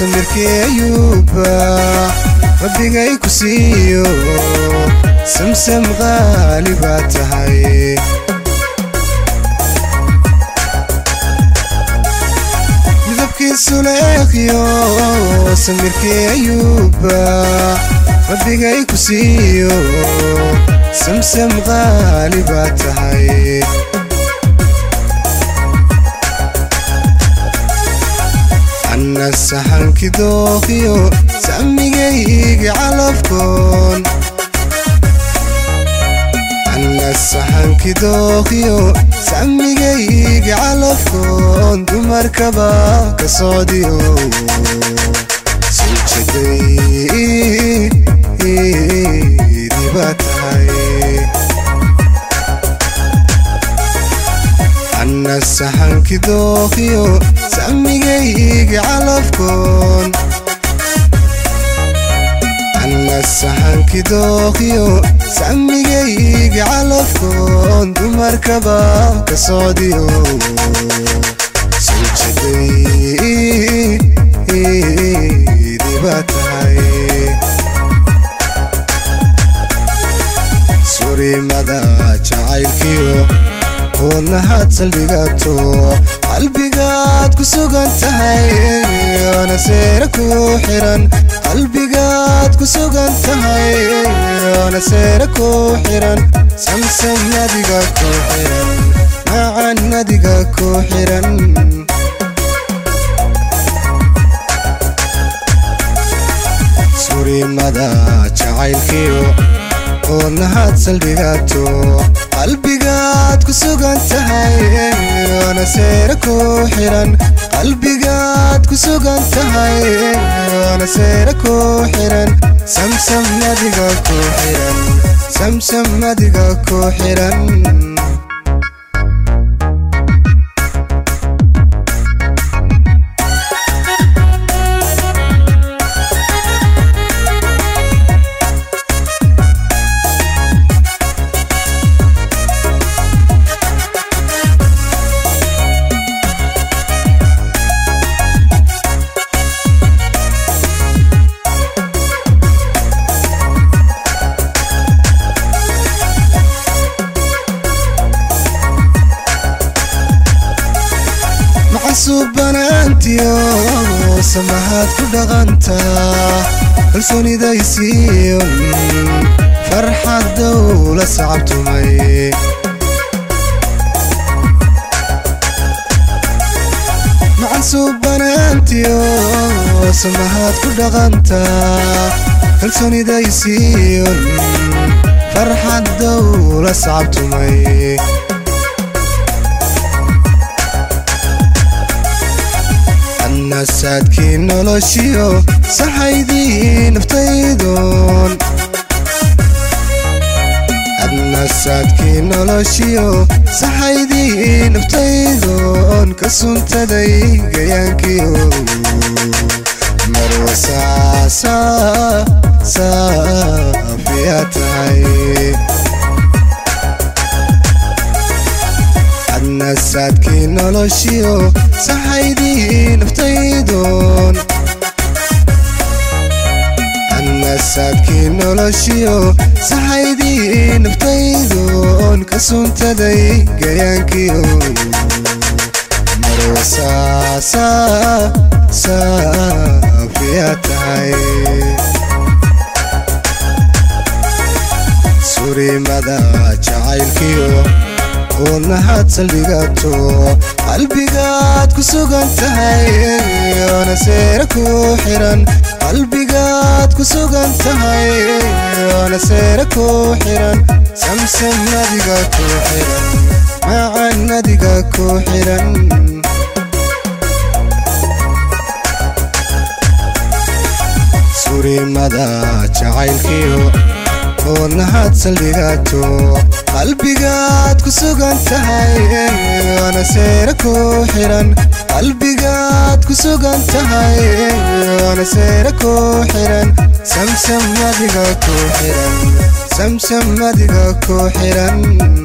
samirkii ayuuba rabbigay ku siiyo samsam qaali baa tahay midabkiisu leeqyo samirkii ayuuba rabbigay ku siiyo samsam qaali baa tahay anna saxanki dooqiyo samigaygi calafkoon anna saxanki dooqiyo samigaygi calafkoon dumarkaba ka socdiyo suljadaydiba tahay anna saxanki dooqiyo samigaygi calafkoon anna saxanki dooqiyo samigaygi calafkoon dumarkaba ka socdiyo suljadaydiba tahay surimada jacaylkiyo wadnahaad saldhigato qalbigaad ku sugan tahay oona seera ku xiran qalbigaad ku sugan tahay oona seera ku xiran samsam nadiga ku xiran macan nadiga ku xiran surimada jacaylkiyo wadnahaad saldhigato qalbigaad ku sugan tahay oona seera ku xiran qalbigaad ku sugan tahay oona seera ku xiran samsam nadiga ku xiran samsam nadiga ku xiran macasuubanaantiyo samahaad ku dhaqantaa kalsoonidaysiiyo farxad dowla sacabtumay macasuubanaantiyo samahaad ku dhaqantaa kalsoonidaysiiyo farxad dowla sacabtumay nasaadkii noloshiyo saxaydii naftaydoon adnasaadkii noloshiyo saxaydii naftaydoon ka suntaday gayaankiyo marwa saafiya tahay adnasaadkii noloshiyo saxaydii naftaydoon adnasaadkii noloshiyo saxaydii naftaydoon ka suntaday gayaankiyo marwa saafiya tahay surimada jacaylkiyo wadnahaad saldhigato qalbigaad ku sugan tahay oona seera ku xiran qalbigaad ku sugan tahay oona seera ku xiran samsam nadiga ku xiran macan nadiga ku xiran surimada jacaylkiyo wadnahaad saldhigato qalbigaad ku sugan tahay oona seera ku xiran qalbigaad ku sugan tahay oona seera ku xiran samsam nadiga ku xiran samsam nadiga ku xiran